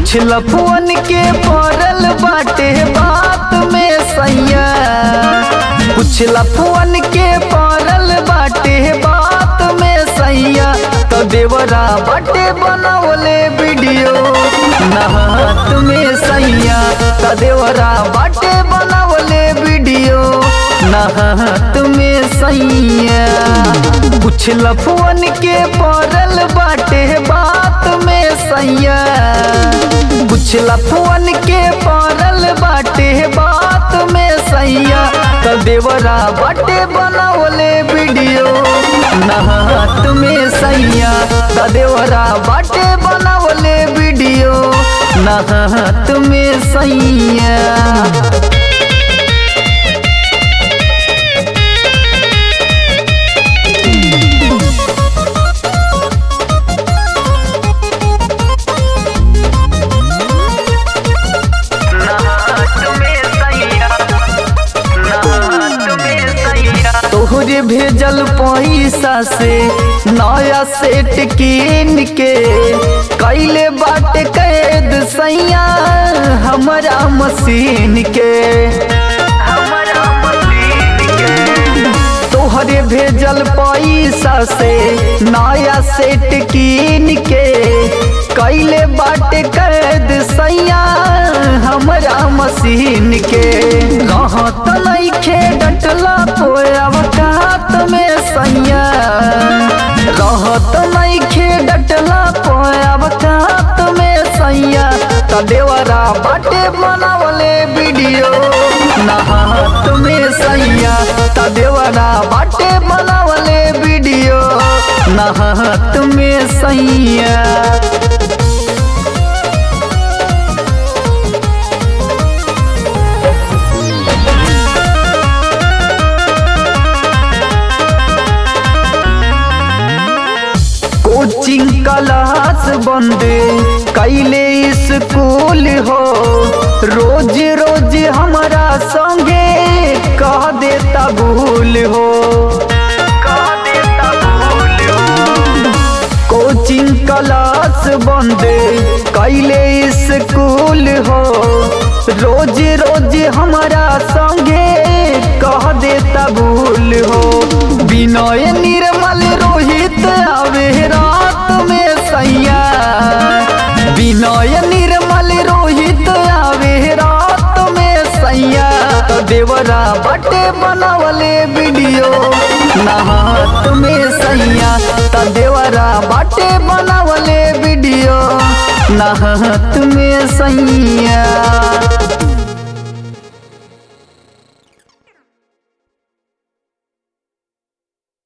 कुछ लफुअन के पड़ल बाटे बात में सैया कुछ लफुअन के पड़ल बाटे बात में सैया तो देवरा बाटे बनावले वीडियो नहात में सैया तो देवरा बाटे बनावले वीडियो नहात में सैया कुछ लफुअन के पड़ल बाटे बात में सैया कुछ लफुअन के पड़ल बाटे बात में सैया तो देवरा बाटे बनावले वीडियो नहात में सैया तो देवरा बाटे बनावले वीडियो नहात में सैया तोहरे भेजल पैसा से नया सेट कीन के कैले बाट कैद सैया हमारा मशीन के तोहरे भेजल पैसा से नया सेट कीन के कैले बाट कैद सैया हमारा मशीन के रहत नइखे डटला कोई अवकात में सैया रहत नइखे डटला कोई अवकात में सैया त देवरा बाटे बनावले वीडियो नहात में सैया त देवरा बाटे बनावले वीडियो नहात में सैया कोचिंग क्लास बंद कैले स्कूल हो रोज रोज हमारा संगे कह देता भूल हो कोचिंग क्लास बंद कैले स्कूल हो रोज रोज हमारा संगे कह देता भूल हो विनय निर्मल रोहित आवे रात में सैया विनय निर्मल रोहित आवे रात में सैया तो देवरा बटे बनावले वीडियो नहात में सैया तो देवरा बटे बनावले वीडियो नहात में सैया